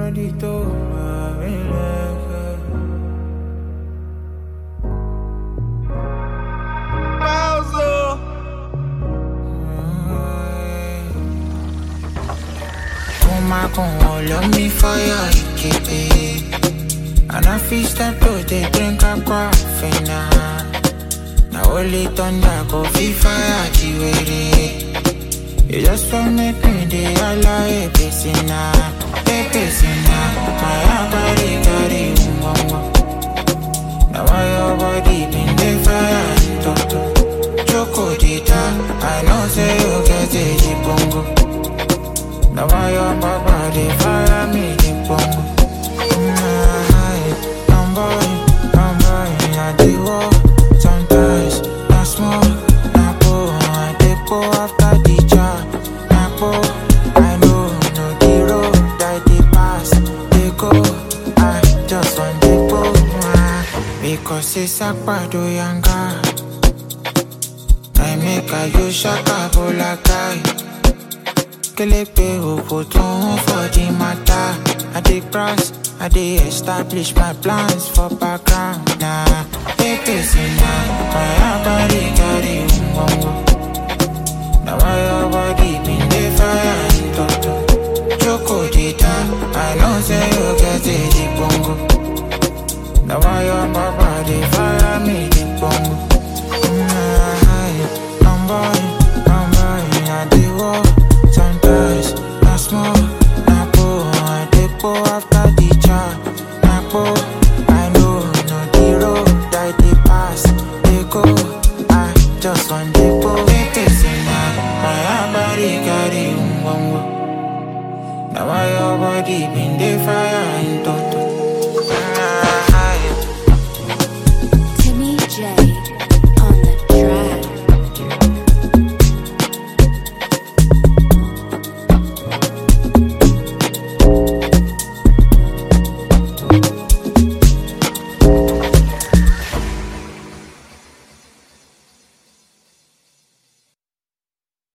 body to my Kuma con all of me fire, ikebe And I feel start to dey drink a coffee now Now only thunder go feel fire, jiwere You just want make me dey holla, hey, pesina Hey, pesina My heart carry, carry, umbamba Now why your body been dey fire, toto Chokodita, I know say you get a jibongo now why your papa they fire me the bongo I'm boy, I'm boy, I do walk Sometimes, I small, I go I dey go after the job I go, I know, no the road I dey pass They go, I just want to go ah, Because it's a pado yanga I make a you shaka bolakai Kelepe Okoton for the matter. I dey cross, I dey establish my plans for background. Nah, pepe sina, my body carry umbongo. Now why your body been dey fire in toto? Choco data, I know say you get a the bongo. Now why your papa dey fire me the bongo? Mm, I'm boy, I'm boy, I dey walk. Sometimes I small, I go, I dey go after the job. I go, I know, no the road I dey pass. They go, I just want to go. Take sina, my body carry umbongo. Now why your body been dey fire in toto?